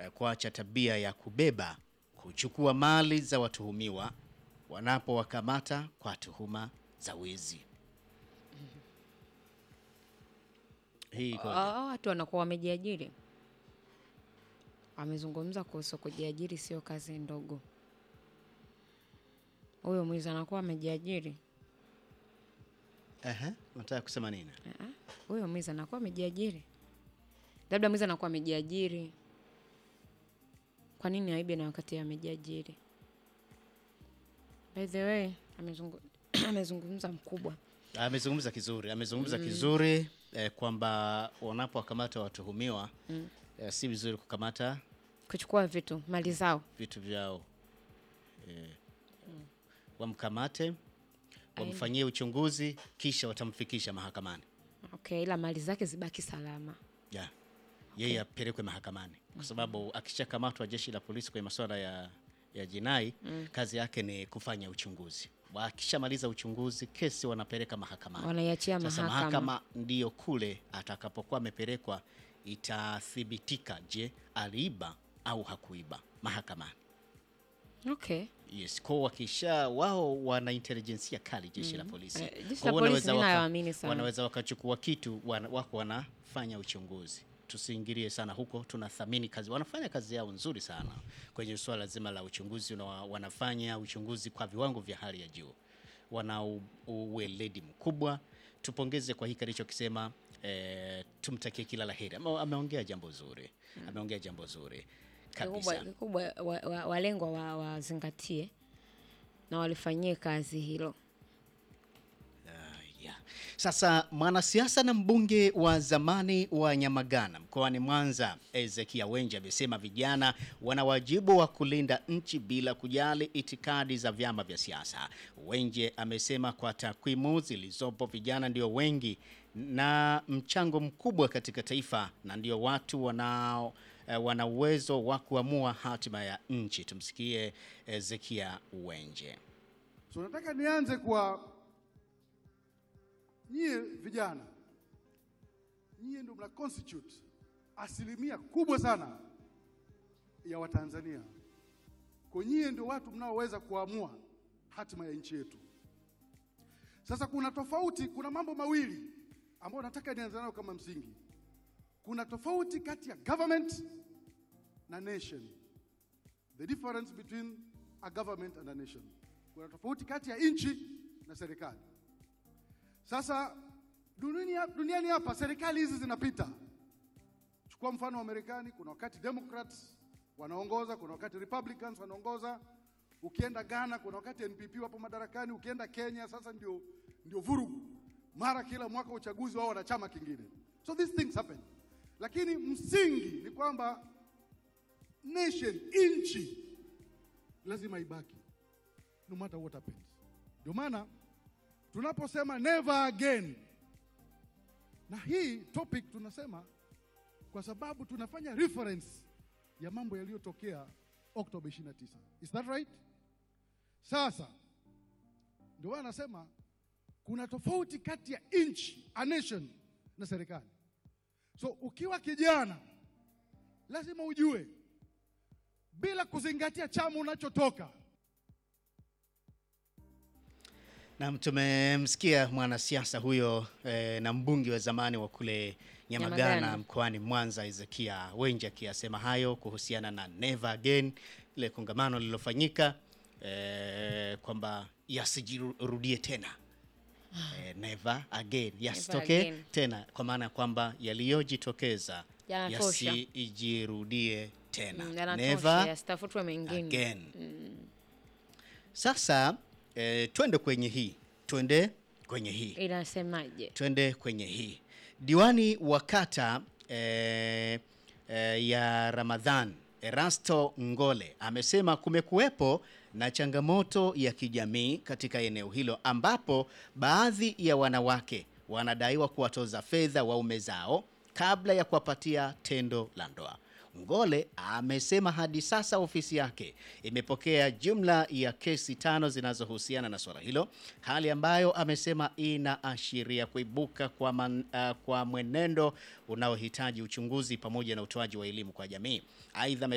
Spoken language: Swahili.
eh, kuacha tabia ya kubeba, kuchukua mali za watuhumiwa wanapowakamata kwa tuhuma za wizi. Hii ikoje? Hao watu wanakuwa wamejiajiri. Amezungumza kuhusu kujiajiri, sio kazi ndogo. Huyo mwizi anakuwa amejiajiri. Ehe, unataka kusema nini? Ah, ah, Huyo mwizi anakuwa amejiajiri, labda mwizi anakuwa amejiajiri. Kwa nini aibe na wakati yeye amejiajiri? By the way, amezungu- amezungumza mkubwa Amezungumza kizuri, amezungumza kizuri eh, kwamba wanapowakamata watuhumiwa eh, si vizuri kukamata kuchukua vitu mali zao. vitu vyao eh, wamkamate wamfanyie uchunguzi kisha watamfikisha mahakamani Okay, ila mali zake zibaki salama. yeah. Yeye apelekwe mahakamani kwa sababu akishakamatwa jeshi la polisi kwenye masuala ya, ya jinai kazi yake ni kufanya uchunguzi. Wakishamaliza uchunguzi, kesi wanapeleka mahakamani. Wanaiachia Sasa mahakama. mahakama ndiyo kule atakapokuwa amepelekwa itathibitika, je, aliiba au hakuiba mahakamani. Okay. Yes, kwa wakisha wao wana intelijensia kali jeshi la polisi. Eh, jeshi Kwa la hiyo polisi wanaweza mimi waka- nawaamini sana. Wanaweza wakachukua kitu wana, wako wanafanya uchunguzi. Tusiingilie sana huko, tunathamini kazi, wanafanya kazi yao nzuri sana kwenye suala zima la uchunguzi na wa- wanafanya uchunguzi kwa viwango vya hali ya juu, wana u- uweledi mkubwa. Tupongeze kwa hiki alichokisema, eh, tumtakie kila la heri. Ame- Ameongea jambo zuri, ameongea jambo zuri Kikubwa, kabisa. kikubwa wa, wa, walengwa wa- wazingatie na walifanyie kazi hilo. Yeah. Sasa mwanasiasa na mbunge wa zamani wa Nyamagana mkoani Mwanza Ezekia Wenje amesema vijana wana wajibu wa kulinda nchi bila kujali itikadi za vyama vya siasa. Wenje amesema kwa takwimu zilizopo vijana ndio wengi na mchango mkubwa katika taifa na ndio watu wanao eh, wana uwezo wa kuamua hatima ya nchi. Tumsikie Ezekia Wenje. So nataka nianze kwa nyie vijana, nyie ndio mna constitute asilimia kubwa sana ya Watanzania. Kwa nyie ndio watu mnaoweza kuamua hatima ya nchi yetu. Sasa kuna tofauti, kuna mambo mawili ambayo nataka nianze nayo kama msingi. Kuna tofauti kati ya government na nation. The difference between a government and a nation. Kuna tofauti kati ya nchi na serikali. Sasa duniani, duniani hapa serikali hizi zinapita. Chukua mfano wa Marekani, kuna wakati Democrats wanaongoza, kuna wakati Republicans wanaongoza. Ukienda Ghana, kuna wakati NPP wapo madarakani. Ukienda Kenya, sasa ndio, ndio vurugu, mara kila mwaka uchaguzi wao wana chama kingine. So these things happen, lakini msingi ni kwamba nation, nchi lazima ibaki no matter what happens. Ndio maana tunaposema never again, na hii topic tunasema kwa sababu tunafanya reference ya mambo yaliyotokea Oktoba 29. Is that right? Sasa ndio maana nasema kuna tofauti kati ya nchi, a nation na serikali. So ukiwa kijana lazima ujue bila kuzingatia chama unachotoka Nam, tumemsikia mwanasiasa huyo eh, na mbunge wa zamani wa kule Nyamagana, Nyamagana. mkoani Mwanza Ezekia Wenje akiyasema hayo kuhusiana na Never Again, ile kongamano lililofanyika eh, kwamba yasijirudie tena eh, never again, yasitokee again. tena, kwa maana ya kwamba yaliyojitokeza Yanatosha. yasijirudie tena Mm, yanatosha, never yasitafutwe mengine. again. Sasa eh, twende kwenye hii, twende kwenye hii, Inasemaje? twende kwenye hii. Diwani wa kata eh, eh, ya Ramadhan Erasto Ngole amesema kumekuwepo na changamoto ya kijamii katika eneo hilo ambapo baadhi ya wanawake wanadaiwa kuwatoza fedha waume zao kabla ya kuwapatia tendo la ndoa. Ngole amesema hadi sasa ofisi yake imepokea jumla ya kesi tano zinazohusiana na suala hilo, hali ambayo amesema inaashiria kuibuka kwa, man, uh, kwa mwenendo unaohitaji uchunguzi pamoja na utoaji wa elimu kwa jamii. Aidha